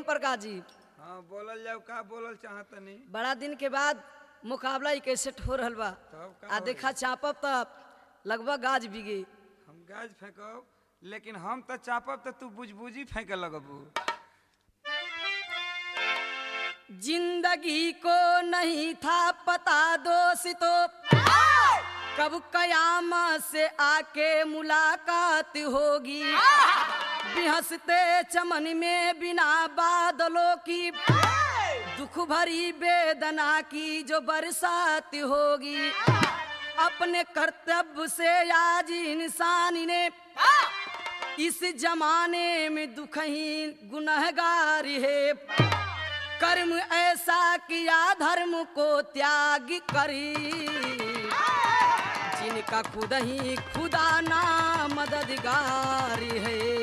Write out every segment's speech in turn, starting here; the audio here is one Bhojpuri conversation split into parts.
प्रकाश जी हाँ बोलल जाओ का बोलल चाहतनी बड़ा दिन के बाद मुकाबला ही कैसे हो रहल बा तब का आ होई? देखा चापब त लगभग गाज बिगे हम गाज फेंकब लेकिन हम तो चापब तो तू बुझबुझी फेंके लगबू जिंदगी को नहीं था पता दोस्तों कब कयामत से आके मुलाकात होगी बिहसते चमन में बिना बादलों की दुख भरी वेदना की जो बरसात होगी अपने कर्तव्य से आज इंसान ने इस जमाने में दुख ही गुनहगार है कर्म ऐसा किया धर्म को त्याग करी जिनका खुद ही खुदा ना मददगार है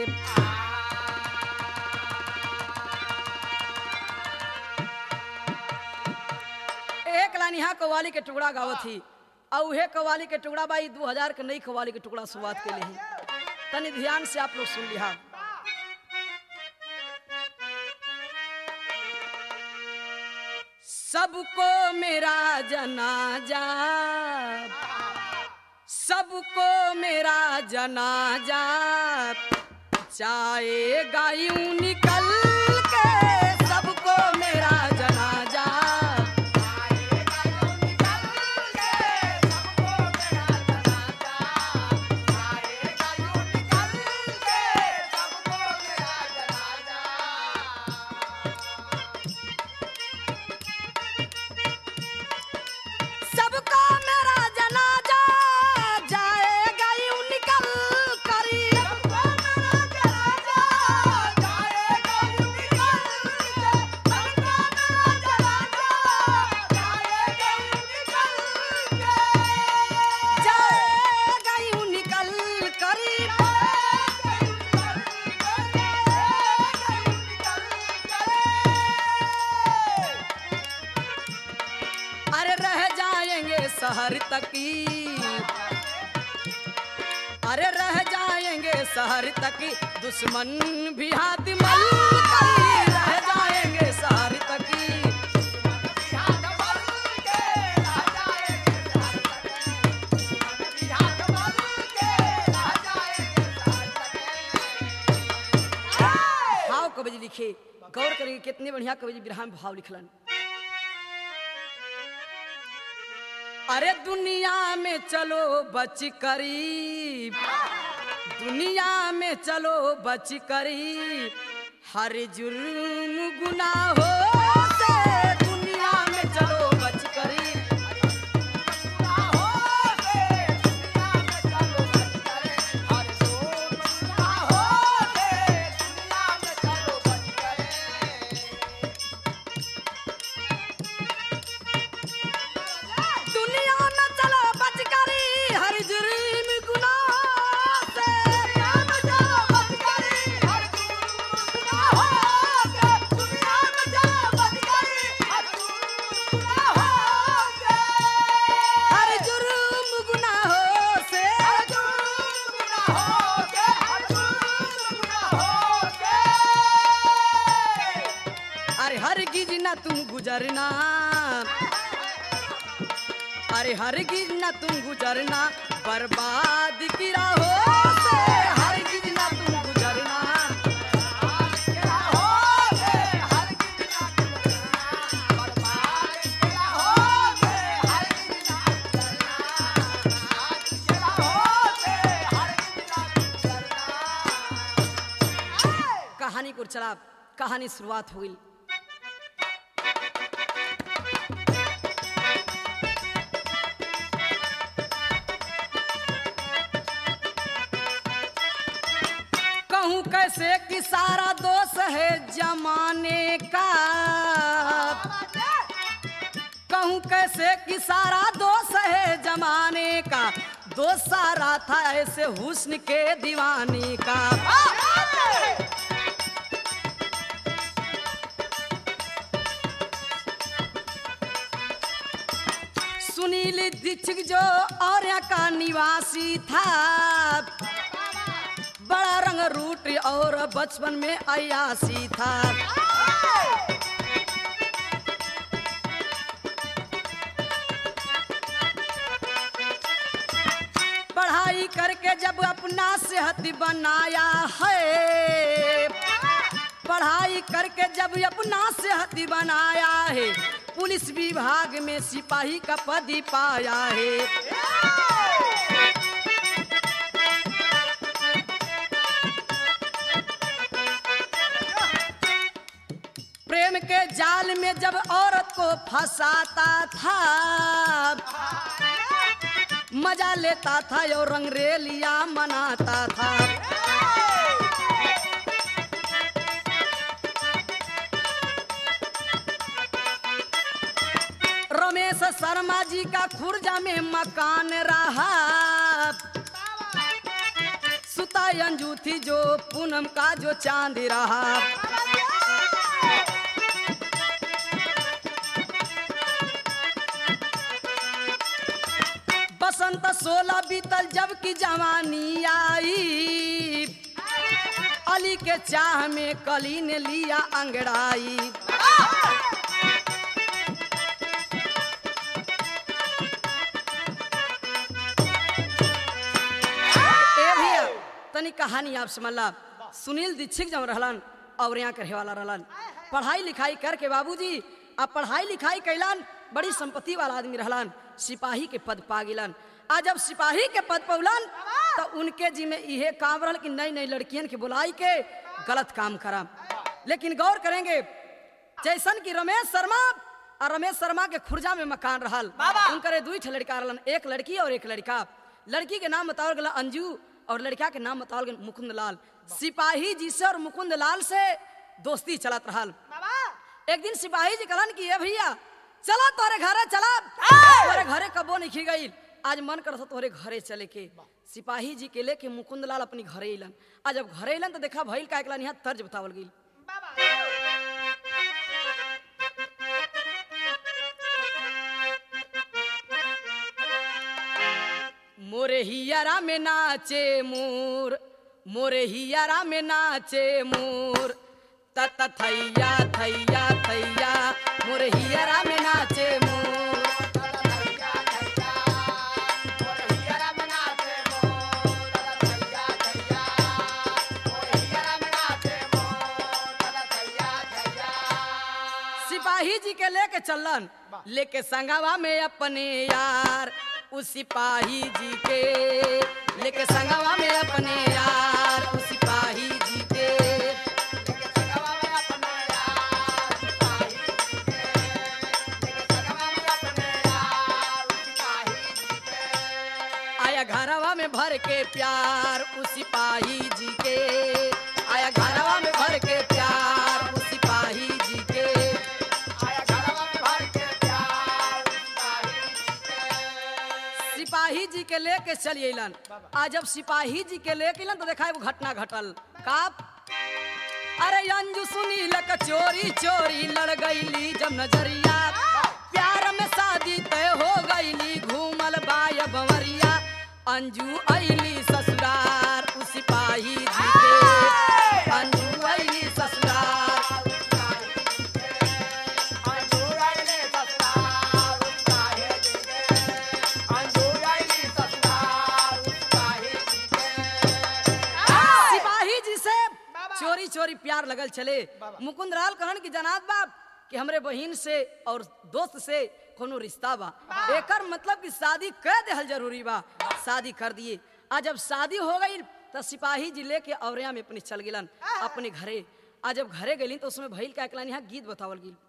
एक लाइन यहाँ कव्वाली के टुकड़ा गावत थी और उहे कव्वाली के टुकड़ा बाई दू हजार के नई कव्वाली के टुकड़ा शुरुआत के लिए तनी ध्यान से आप लोग सुन लिहा सबको मेरा जनाजा सबको मेरा जनाजा चाहेगा यूं निकल के सबको मेरा जनाजा सबको मेरा जनाजा जाएगा यूं निकल करी जाएगा यूं निकल करी अरे रह जाएंगे शहर तक ही अरे रह जाएंगे शहर तक ही दुश्मन भी हाथ मल कर रह जाएंगे शहर तक ही भाव कवि जी लिखे गौर करेंगे कितने बढ़िया कवि जी बिरहा में भाव लिखलन अरे दुनिया में चलो बच करी दुनिया में चलो बच करी हर जुर्म गुनाहों से दुनिया में चलो बच करी दुनिया में चलो बच करी हर जुर्म गुनाह से हर जुर्म गुनाहों से अरे हर गिज ना तुम गुजरना अरे हर गिज ना तुम गुजरना बर्बाद की राहों से हर गिज ना तुम गुजरना कहानी को चला कहानी शुरुआत हुई कहूँ कैसे कि सारा दोष है जमाने का कहूँ कैसे कि सारा दोष है जमाने का दोष सारा था ऐसे हुस्न के दीवाने का सुनील दीक्षित जो और्या का निवासी था बड़ा रंग रूट और बचपन में अयासी था अपना सेहत बनाया है पढ़ाई करके जब अपना सेहत बनाया है पुलिस विभाग में सिपाही का पद ही पाया है प्रेम के जाल में जब औरत को फंसाता था मजा लेता था और रंगरेलिया मनाता था रमेश शर्मा जी का खुर्जा में मकान रहा सुता अंजू थी जो पूनम का जो चांद रहा बसंत सोलह बीतल जबकि जवानी आई अली के चाह में कली ने लिया अंगड़ाई ए भैया तनी कहानी आप समझला सुनील दीक्षित जब रहलन और यहाँ के वाला रहलन पढ़ाई लिखाई करके बाबूजी अब पढ़ाई लिखाई कैलन बड़ी संपत्ति वाला आदमी रहलन सिपाही के पद पा गिलन आज जब सिपाही के पद पौलन तो उनके जी में इहे काम रहल कि नई नई लड़कियन के बुलाई के गलत काम करा लेकिन गौर करेंगे जैसन कि रमेश शर्मा और रमेश शर्मा के खुर्जा में मकान रहल उनकरे दुई ठे लड़का रहलन एक लड़की और एक लड़का लड़की के नाम बताओ गला अंजू और लड़का के नाम बताओ गया मुकुंद लाल सिपाही जी से और मुकुंद लाल से दोस्ती चलत रहल एक दिन सिपाही जी कहलन कि ए भैया चला तोरे घरे चला तोरे घरे कबो नहीं खी गई आज मन करत तोरे घरे चले के सिपाही जी के लेके मुकुंद लाल अपनी घरे अलन आज जब घरे अलन तो देखा भइल का एकला यहाँ तर्ज बतावल गई मोरे हियारा में नाचे मोर मोरे हियारा में नाचे मोर तत थैया थैया थैया मोरे हियारा में नाचे मोर सिपाही जी के लेके चलन लेके संगवा में अपने यार उस सिपाही जी के लेके संगवा में अपने यार उस सिपाही जी के आया घरवा में भर के प्यार उस सिपाही जी के आया घरवा में भर के प्यार उस सिपाही जी के सिपाही जी के लेके चल अलन आज जब सिपाही जी के लेके अलन तो देखा एगो घटना घटल का अरे अंजू सुनील का चोरी चोरी लड़ गईली जब नजरिया प्यार में शादी तय हो गईली घूमल बाय बवरिया अंजू अली ससुरार उस सिपाही जी के अंजू अली ससुरार सिपाही जी से चोरी चोरी प्यार लगल चले मुकुंद लाल कहन की जनाब बाप कि हमरे बहिन से और दोस्त से कोनो रिश्ता बा एकर मतलब कि शादी कर देहल जरूरी बा शादी कर दिए आज जब शादी हो गई तो सिपाही जी लेके औरिया में अपने चल गिलन अपने घरे आज जब घरे गई तो उसमें भइल का एकलानी यहाँ गीत बतावल गिल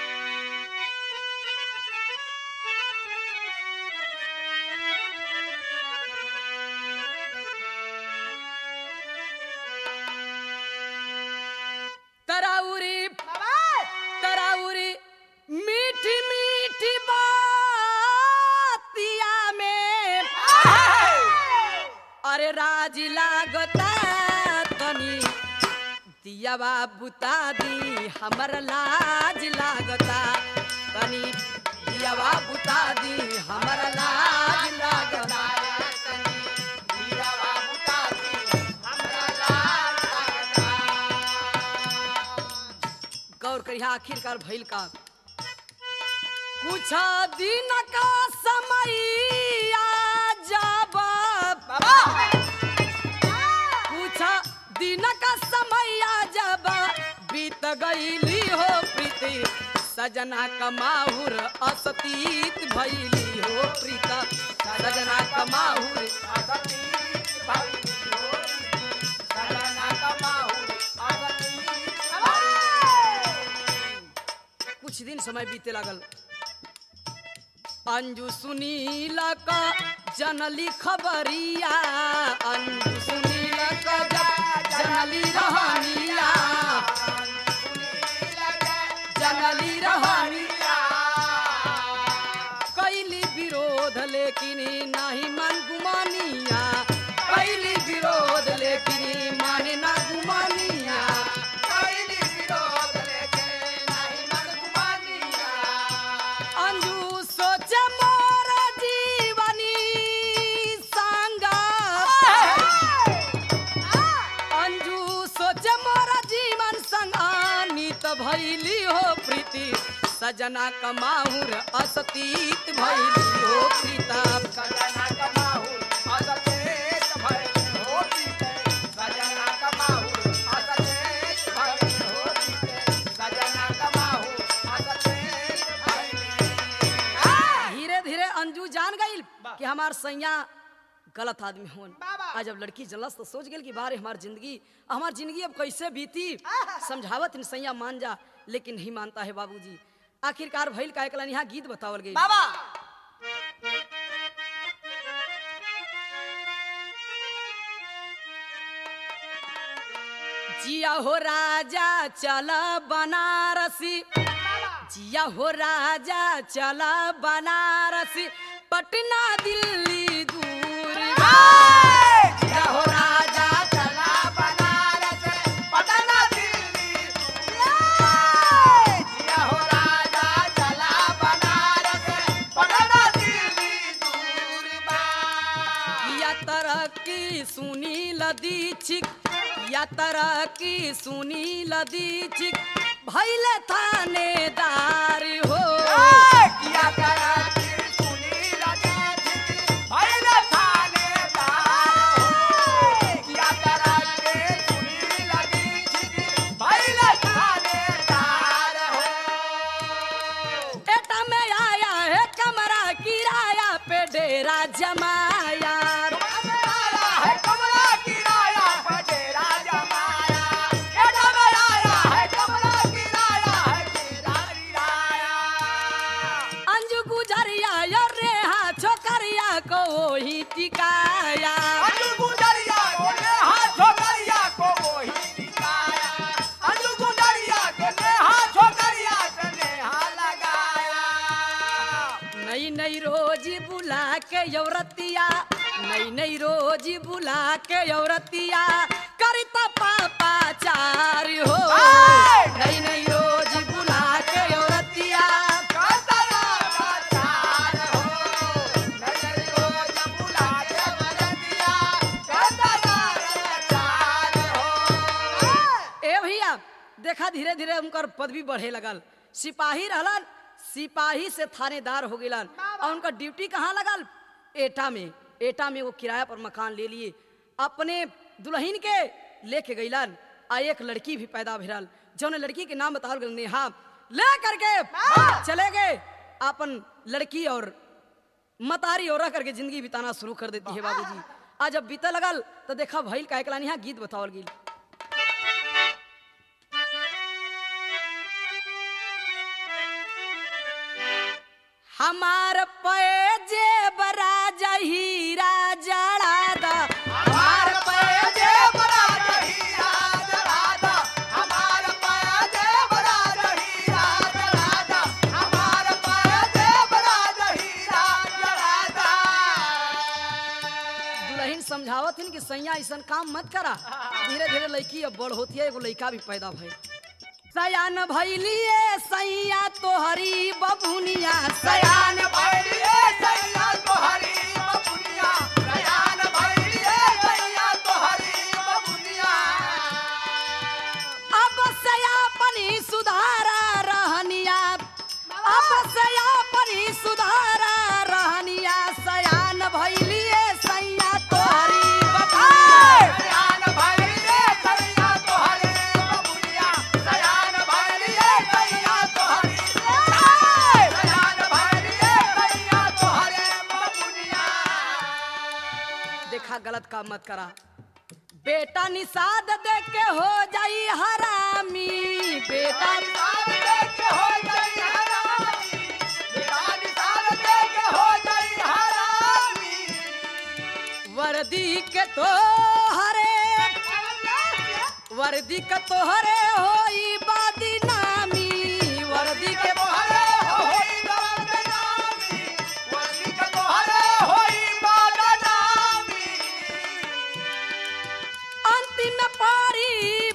तराउरी तराउरी मीठी मीठी बातिया में अरे राज लागता तनी दियावा बुता दी हमर लाज लागता तनी दियावा बुता दी हमर लाज लागता गौर करिया आखिरकार भइल का कुछ दिन का समय जब गईली हो प्रीति सजना कमाहुर असतीत भैली हो प्रीता सजना कमाहुर कुछ दिन समय बीते लागल अंजू सुनीला का जनली खबरिया अंजू सुनीला का जब जनली रहनिया जनली रहनिया कैली विरोध लेकिन नहीं मन गुमानिया कैली विरोध लेकिन माने ना गुमानिया अंजू सोचे मोर जीवनी संगा अंजू सोचे मोर जीवन संगानी त भैली हो प्रीति सजना कमाहुर असतीत भैली हो प्रीता धीरे धीरे अंजू जान गई कि हमार सैया गलत आदमी होन आज जब लड़की जलस तो सोच गेल कि बारे हमार जिंदगी हमार जिंदगी अब कैसे बीती समझावत इन सैया मान जा लेकिन नहीं मानता है बाबूजी आखिरकार भइल का एकला यहाँ गीत बतावल गई बाबा जिया हो राजा चल बनारसी जिया हो राजा चल बनारसी पटना दिल्ली दूर जिया हो राजा चला बनारस पटना दिल्ली जिया हो राजा चला बनारस पटना दिल्ली दूर बा या तरक्की सुनी लदीछिक या तरक्की सुनी लदीछिक भैले थानेदार हो किया करा कि सुनी लगे भैले थानेदार हो किया करा कि सुनी लगी भैले थानेदार हो एटा में आया है कमरा किराया पे डेरा जमाया आया है कमरा किराया पर डेरा जमाया ये डबर आया है कमरा किराया है डेरा किराया अंजू गुजरिया या रेहा छोकरिया को ही टिकाया अंजू गुजरिया को ने हाथ छोकरिया को वही दिखाया अंजू गुजरिया के ने हाथ छोकरिया के ने हाथ लगाया नई नई रोज बुला के यौरतिया नई नई रोज बुला के यौरतिया करता पापाचार हो नई नई रोज बुला के यौरतिया कातला काचार हो नजर को जब बुला के बरतिया कातला काचार हो ए भैया देखा धीरे धीरे उनकर पदवी बढ़े लगल सिपाही रहलन सिपाही से थानेदार हो गेलन और उनका ड्यूटी कहाँ लगल एटा में एटा में वो किराया पर मकान ले लिए अपने दुल्हन के लेके गईलन आ एक लड़की भी पैदा भेल जौन लड़की के नाम बतावल गल नेहा ले करके चले गए अपन लड़की और मतारी और रह करके जिंदगी बिताना शुरू कर देती है बाबूजी आज जब बीते लगल तो देखा भइल का एकला यहाँ गीत बतावल गेल हमार पैजे बरा हीरा जड़ा दा हमार पैजे बड़ा हीरा जरादा हमार पैजे बड़ा हीरा जरादा हमार पैजे बड़ा हीरा जरादा दुल्हन समझावत हन कि सैया ऐसा काम मत करा धीरे धीरे लड़की अब बड़ होती है एगो लड़का भी पैदा भइल सयान भैलिए सैया तोहरी बबुनिया सयान भैलिए सैया तोहरी बबुनिया सयान भैलिए सैया तोहरी बबुनिया अब सयापनी सुधारा रहनिया अब सयापनी सुधारा रहनिया सयान भैलिए सैया तोहरी बबुनिया सयान भैलिए सैया तोहरी बबुनिया सयान का मत करा बेटा निषाद दे के हो जाई हरामी बेटा साल देख हो गई हरामी बेटा साल देख हो गई हरामी वर्दी के तो हरे वर्दी के तो हरे होई बदनामी वर्दी के तोहरे होई बदनामी वली के तोहरे होई बदनामी अंतिम पारी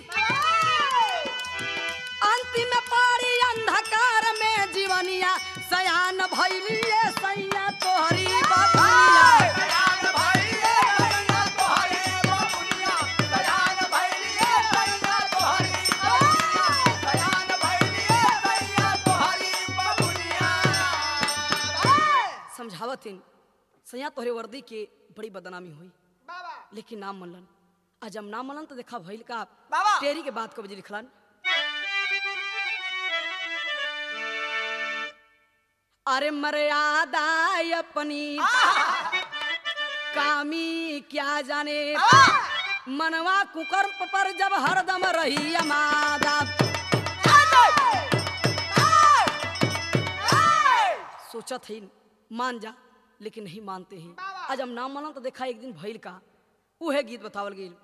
अंतिम पारी अंधकार में जीवनिया सयान भैलिए सैया तोहरी बबुनिया सयान भइले सैया तोहरे बबुनिया सयान भइले सैया तोहरी बबुनिया सयान भइले सैया तोहरी बबुनिया समझावतिन सैया तोहरे वर्दी के बड़ी बदनामी हुई बाबा लेकिन नाम मनलन आ जब नाम मनलन तो देखा भइल का बाबा। टेरी के बात कब जी लिखलन अरे मर्यादा अपनी कामी क्या जाने मनवा कुकर पर जब हरदम रही मादा सोचत ही मान जा लेकिन नहीं मानते हैं आज हम नाम मानल तो देखा एक दिन भइल का उहे गीत बतावल गेल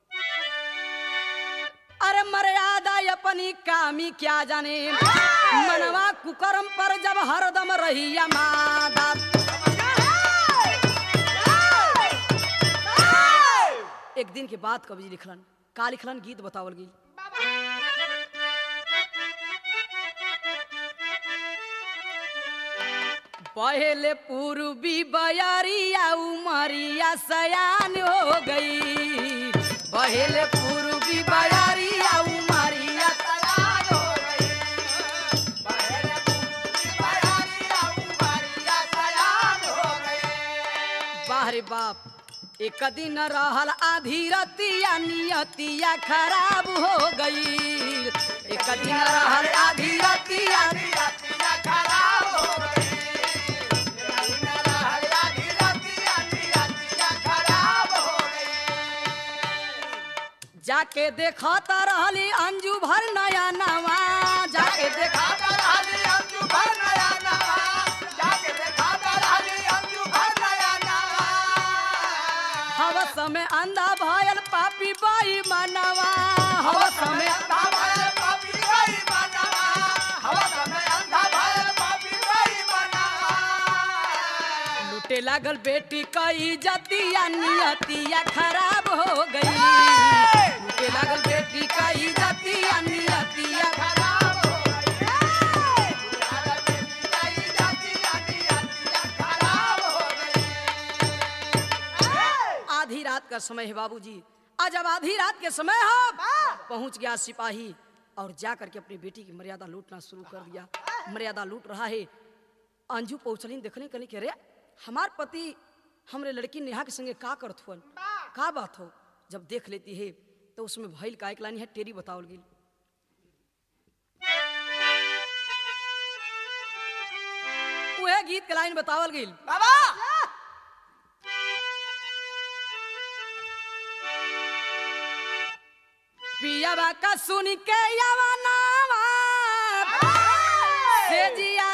अरे मर्यादा अपनी कामी क्या जाने मनवा कुकरम पर जब हरदम रही मादा एक दिन के बाद कवि लिखलन का लिखलन गीत बतावल गेल पहले पूर्वी बयरिया उमरिया सयान हो गई पहले पूर्वी बयरिया उमरिया सयान हो गई पहले पूरी बयारिया उमरिया सयान हो गई बाहरे बाप एक दिन रहल आधी रतिया नियतिया खराब हो गई एक दिन रहल आधी रतिया रतिया खराब हो गई रतिया रतिया रतिया खराब हो गई जाके देखता रहली अंजू भर नया नवा जाके देखा देखा रहली अंजू भर नया नवा जाके देखा रहली अंजू भर नया नवा हवस में अंधा भयल पापी बाई मनवा हवस में अंधा भयल पापी गई मनवा हवस में अंधा भयल पापी गई मनवा लूटे लागल बेटी कई जतिया नियतिया खराब हो गई लूटे लागल बेटी कई जतिया नियतिया खराब हो गई दुलारा बेटी गई जाती जाती जाती खराब हो गई आधी रात का समय है बाबूजी आज अब आधी रात के समय हो पहुंच गया सिपाही और जा करके अपनी बेटी की मर्यादा लूटना शुरू कर दिया मर्यादा लूट रहा है अंजू पहुंचली देखने कनी के रे हमार पति हमरे लड़की नेहा के संगे का करत हुअन का बात हो जब देख लेती है तो उसमें भइल का एक लानी है टेरी बतावल गेल वह गीत के लाइन बतावल गेल बाबा पियावा का सुन के यवनावा से जिया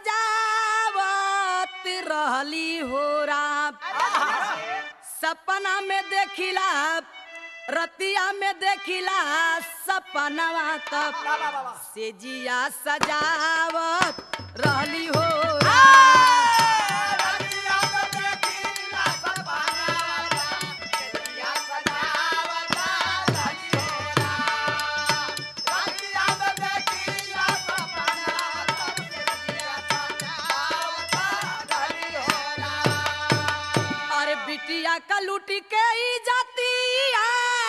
सजावत रहली हो रात सपना में देखिला रतिया में देखिला सपनवा तब से जिया सजावत रहली हो रात रतिया को देखिला सपना रतिया सजावता रही होला रतिया को देखिला सपना रतिया सजावता रही होला अरे बिटिया का लूटी के ई जातिया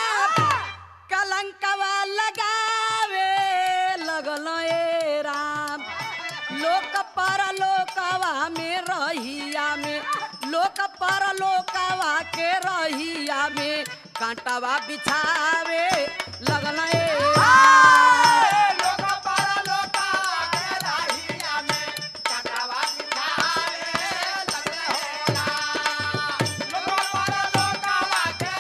कलंकवा लगावे लगल ए राम लोक पर लोकवा में रहिया में लोक पर लोकवा के रहिया में कांटावा बिछावे लगल ए राम लोक पर लोका के रहिया में चटावा बिछावे लगले होला लोक पर लोकावा के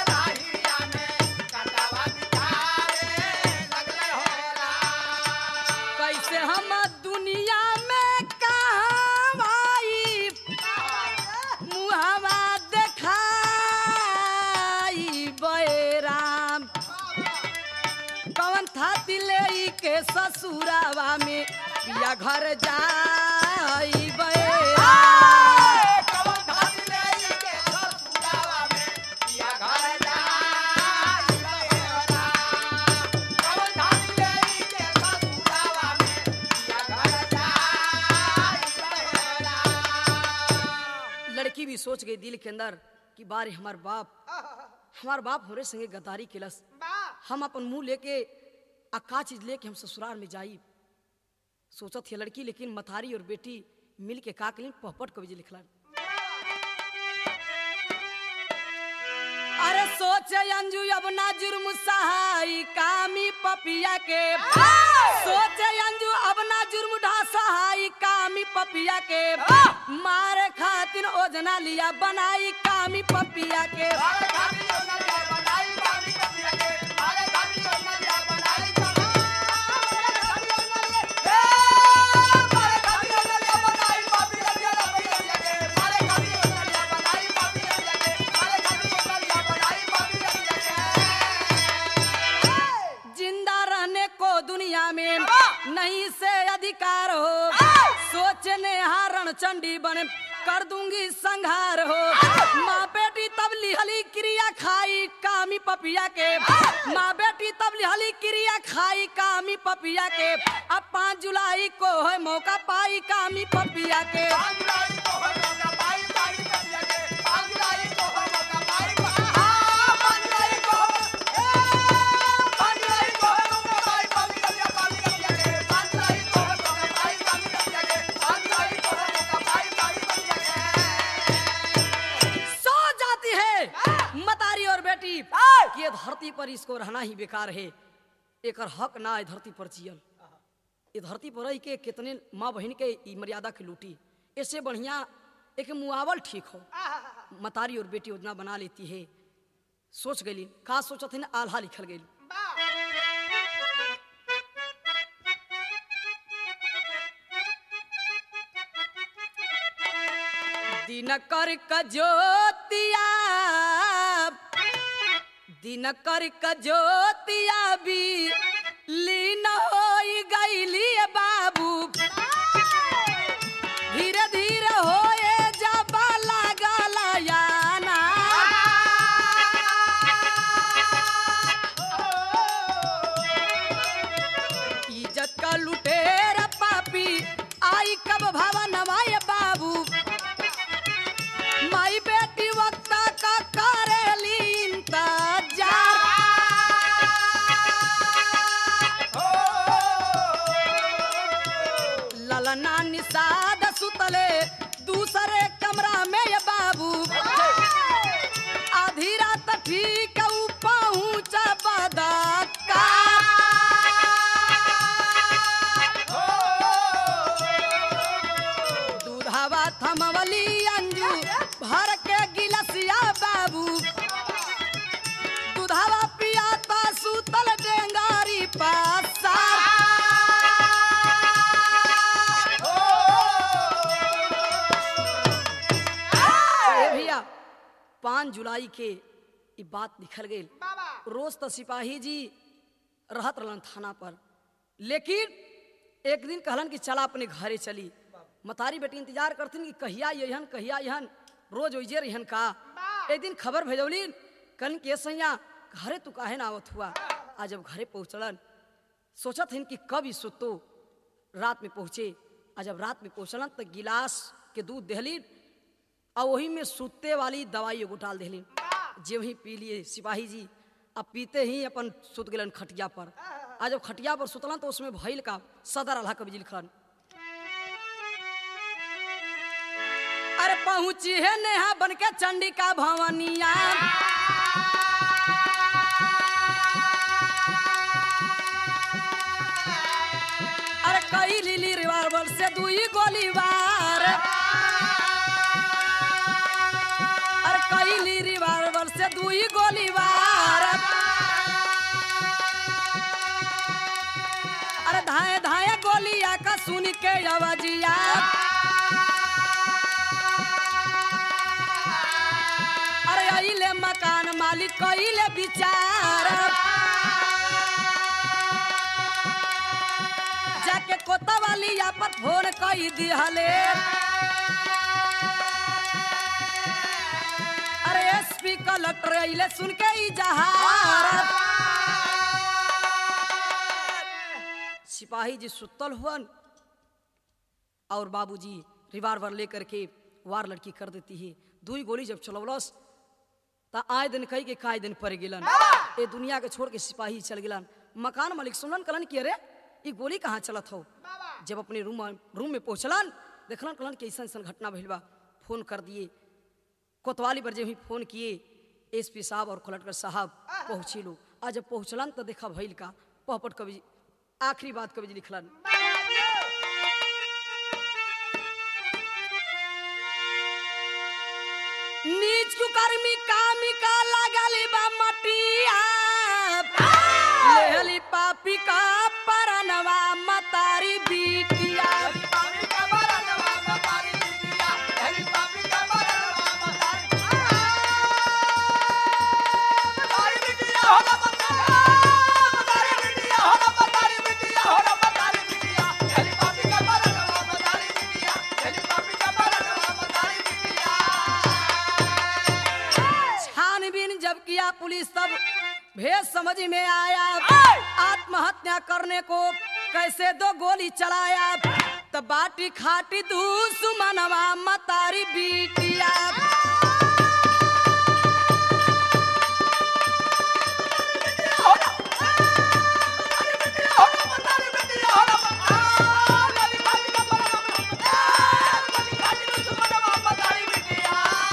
ससुरावा में पिया घर जाई बे कवन धानी ले के ससुरावा में पिया घर जाई रहेला कवन धानी ले के ससुरावा में पिया घर जाई रहेला लड़की भी सोच गई दिल के अंदर कि बारे हमार बाप हमार बाप हमरे संगे गद्दारी केलस हम अपन मुंह लेके आ का चीज लेके हम ससुराल में जाई सोचत है लड़की लेकिन मथारी और बेटी मिल के का कलीन पहपट कवि जी लिखला अरे सोचे अंजू अब ना जुर्म सहाई कामी पपिया के सोचे अंजू अब ना जुर्म ढा सहाई कामी पपिया के मारे खातिर ओजना लिया बनाई कामी पपिया के मारे धानी योजना लिया बनाई कामी कपिया के मारे धानी योजना लिया बनाई कामी मारे धानी योजना लिया ए मारे धानी योजना लिया बनाई कामी कपिया के मारे धानी योजना लिया बनाई कामी कपिया के मारे धानी योजना लिया बनाई कामी कपिया के जिंदा रहने को दुनिया में नहीं से अधिकार हो सोचने हारण चंडी बने कर दूंगी संहार हो माँ बेटी तब लिहली क्रिया खाई कामी पपिया के माँ बेटी तब लिहली क्रिया खाई कामी पपिया के अब पाँच जुलाई को है मौका पाई कामी पपिया के पाँच जुलाई को है मौका पाई कामी कपिया के पाँच जुलाई को है मौका पाई हाँ पाँच जुलाई को ए पाँच जुलाई को है मौका पाई कामी कपिया कामी कपिया के पाँच जुलाई को है मौका पाई कामी कपिया के पाँच जुलाई को है मौका पाई कामी कपिया के सो जाती है मतारी और बेटी कि ये धरती पर इसको रहना ही बेकार है एकर हक ना है धरती पर जियल ये धरती पर रही के कितने माँ बहन के ई मर्यादा के लूटी इससे बढ़िया एक मुआवल ठीक हो मतारी और बेटी योजना बना लेती है सोच गई का सोचत है आल्हा लिखल गई दिन कर कजोतिया दिन कर कजोतिया भी लीन होई गईली बाबू धीरे धीरे होए जबा लागल याना इज्जत का लुटेर पापी आई कब भवन माय बाबू माई बेटी वक्त का करेली इंतजार ललना निषाद सुतले दूसरे कमरा में ये बाबू आधी रात ठीक ऊ पहुँच बदका दूधावा थमवली अंजू भर के गिलसिया बाबू दूधावा पियाता सुतल डेंगारी पासा ए भैया पाँच जुलाई के ई बात लिखल गई रोज तो सिपाही जी रहत रहलन थाना पर लेकिन एक दिन कहलन कि चला अपने घरे चली मतारी बेटी इंतजार करथिन कि कहिया यहन कहिया यहन रोज ओइजे रहन का एक दिन खबर भेजौली कहन के सैया घरे तू काहे ना आवत हुआ आज जब घरे पहुँचलन सोचत हन कि कब ई सुतो रात में पहुँचे आ जब रात में पहुँचलन तो गिलास के दूध दहली और वही में सुते वाली दवाई एगो डाल देली जे वही पी लिए सिपाही जी अब पीते ही अपन सुत गलन खटिया पर आ जब खटिया पर सुतलन तो उसमें भइल का सदर अल्लाह कबीर लिखलन अरे पहुंची है नेहा बन के चंडिका भवनिया अरे कई लिली रिवाल्वर से दुई गोली वार अरे कई ली रिवाल्वर से दुई गोली वार अरे धाए धाए गोलिया का सुन के आवाजिया अरे अइले मकान मालिक कइले विचार पर फोन कई दिहले अरे एसपी कलेक्टर अइले सुन के ई जहारत सिपाही जी सुतल हुअन और बाबूजी रिवाल्वर लेकर के वार लड़की कर देती है दुई गोली जब चलवलस त आए दिन कही के काय दिन पड़ गिलन ए दुनिया के छोड़ के सिपाही चल गिलन मकान मालिक सुनलन कलन कि अरे ई गोली कहाँ चलत हो जब अपने रूम रूम में पहुंचलन देखलन कलन कि ऐसा ऐसा घटना भइल बा फोन कर दिए कोतवाली पर जब ही फोन किए एसपी साहब और कलेक्टर साहब पहुंची लो आज जब पहुंचलन तो देखा भइल का पहपट कवि आखिरी बात कवि जी लिखलन नीच कुकर्मी कामिका लागली बा मटिया लेहली पापी का परनवा मतारी बीटिया पापी का बरनवा मतारी बिटिया हेली पापी का बरनवा मतारी मतारी बिटिया हो ना मतारी बिटिया हो ना मतारी बिटिया हो ना मतारी बिटिया हेली पापी का बरनवा मतारी बिटिया हेली पापी का बरनवा मतारी बिटिया छानबीन जब किया पुलिस तब भेद समझ में आया आत्महत्या करने को कैसे दो गोली चलाया तब बाटी खाटी दुश्मनवा मतारी बीटिया हो ना मतारी बिटिया हो ना मतारी पापी का बरनवा मतारी खाटी दुश्मनवा मतारी बिटिया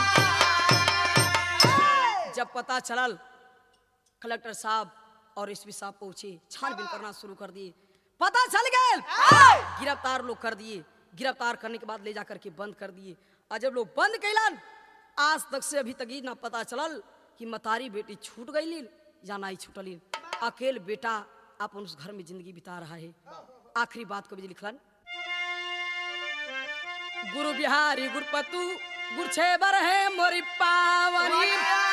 जब पता चलल कलेक्टर साहब और एसपी साहब पहुंचे छानबीन करना शुरू कर दिए पता चल गए गिरफ्तार लोग कर दिए गिरफ्तार करने के बाद ले जा करके बंद कर दिए और जब लोग बंद कैलन आज तक से अभी तक ही ना पता चलल कि मतारी बेटी छूट गई या ना ही छूटली अकेल बेटा अपन उस घर में जिंदगी बिता रहा है आखिरी बात कवि जी लिखलन गुरु बिहारी गुरपतु गुरछेबर है मोरी पावनी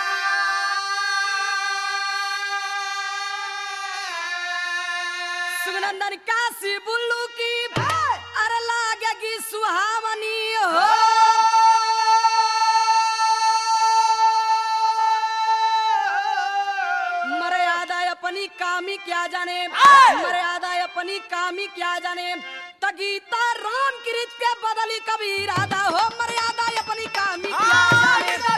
सुगनंदन काशी बुल्लू की अरे लागेगी सुहावनी हो मर्यादा अपनी कामी क्या जाने मर्यादा अपनी कामी क्या जाने तगीता राम की रीत के बदली कभी इरादा हो मर्यादा अपनी कामी क्या जाने